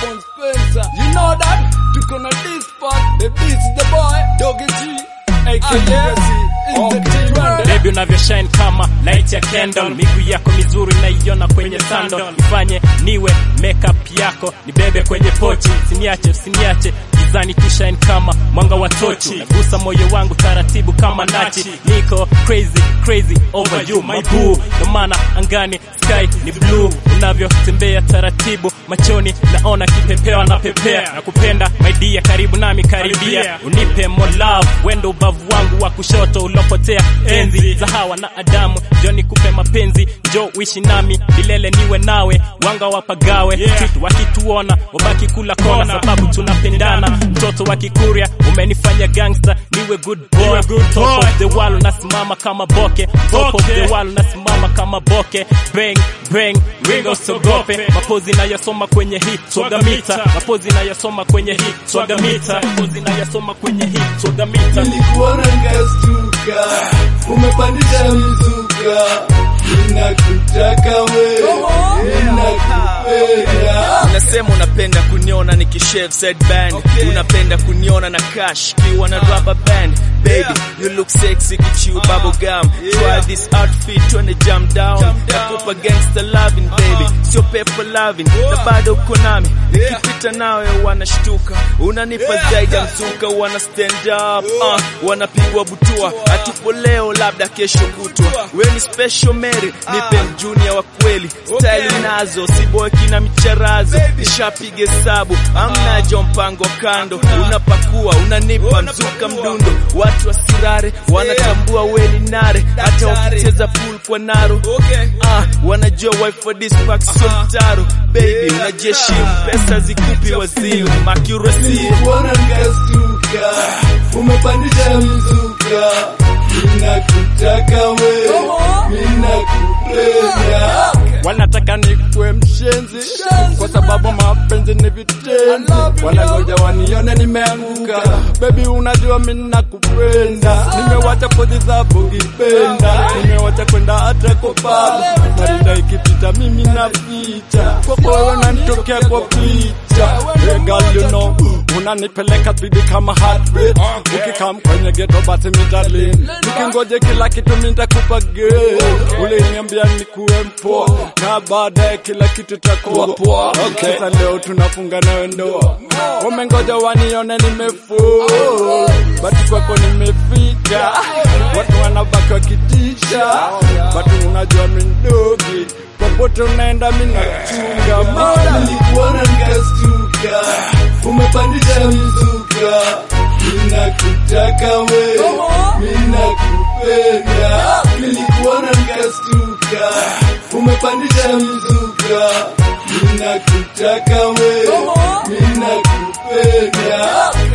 Alphonse Spencer. You know that? Tuko na this part. The beat is the boy. Doggy G. AKA in the team. Twende. Baby unavyo shine kama light ya candle, miguu yako mizuri naiona kwenye sandal, ifanye niwe makeup yako, nibebe kwenye pochi, usiniache usiniache gizani tu shine kama mwanga wa tochi, nagusa moyo wangu taratibu kama nachi, niko crazy crazy over you my boo, ndo maana angani sky ni blue, unavyotembea taratibu machoni naona kipepeo anapepea, na kupenda my dear, karibu nami karibia, unipe more love, wendo ubavu wangu wa kushoto ulopotea enzi za Hawa na Adamu, njo nikupe mapenzi, njo uishi nami milele, niwe nawe, wanga wapagawe Street wakituona wabaki kula kona, sababu tunapendana. Mtoto wa Kikuria umenifanya gangster, niwe good boy, top of the wall unasimama kama boke, top of the wall unasimama kama boke, bang bang, ringo sogope, mapozi nayasoma kwenye hii swagamita, mapozi nayasoma kwenye hii swagamita, mapozi nayasoma kwenye hii swagamita. Nilikuona nikastuka, umepandisha mizuka, ninakutaka wewe, ninakupenda. Unasema unapenda kuniona nikishave side band Unapenda kuniona na cash kiwa na rubber band Baby, you look sexy kichew bubble gum Try this outfit twende jump down Nakupa gangster loving baby Sio paper loving na bado uko nami Nikipita nawe wanashtuka Unanipa zaidi ya mzuka wana stand up uh, Wanapigwa butua Hatupo leo labda kesho kutwa We ni special Mary Nipe mjunior wa kweli Style nazo siboeki na micharazo Nishapiga hesabu amnajo mpango kando Unapakua unanipa mzuka mdundo Watu wasirare wanatambua weni nare Hata wakicheza pool kwa naro ah, Wanajua wife for this pack sio mtaro Baby unajiheshimu pesa zikupi wazimu Accuracy Nilikuona nikastuka, umepandisha mizuka, ninakutaka wewe, ninakupenda. Wanataka nikuwe mshenzi kwa sababu mapenzi ni vitenzi, wanangoja wanione nimeanguka. Baby, unajua mimi nakupenda, nimewacha pozi za bogipenda, nimewacha kwenda hata kwa pub, marida ikipita mimi napita kwako wewe nanitokea kwa picha. Hey girl, you know unanipeleka spidi kama heartbeat, ukikam kwenye ghetto basi mitalin, nikingoje kila kitu nitakupa girl, uliniambia nikuwe mpoa na baadaye kila kitu takuwa poa. Okay. Sasa leo tunafunga nawe ndoa, umengoja wanione nimefull, bati kwako nimefika, watu wanabaki wakitisha, bati unajua mindogi popote unaenda minachunga mana nilikuona nikastuka, umepandisha mizuka, ninakutaka wewe, ninakupenda. Nilikuona nikastuka, umepandisha mizuka, ninakutaka wewe, ninakupenda.